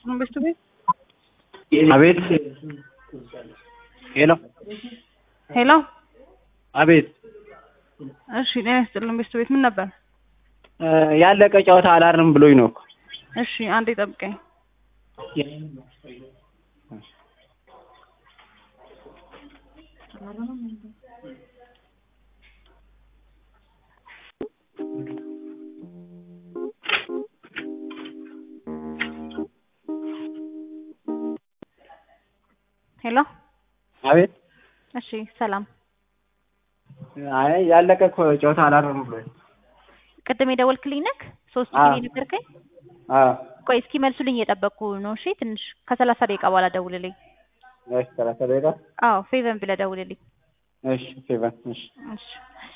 ነው በስቱ ቤት አቤት ሄሎ ሄሎ አቤት እሺ ጤና ይስጥልን በስቱ ቤት ምን ነበር እ ያለቀ ጨዋታ አላርም ብሎኝ ነው እኮ እሺ አንዴ ጠብቀኝ ሄሎ አቤት እሺ ሰላም አይ ያለቀ እኮ ጨዋታ አላርም ብሎኝ ቅድም የደወልክልኝ ነክ ሶስት አዎ። ጊዜ ነገርከኝ አዎ ቆይ እስኪ መልሱልኝ እየጠበቅኩ ነው እሺ ትንሽ ከሰላሳ ደቂቃ በኋላ ደውልልኝ እሺ ሰላሳ ደቂቃ አዎ ፌቨን ብለህ ደውልልኝ እሺ ፌቨን እሺ እሺ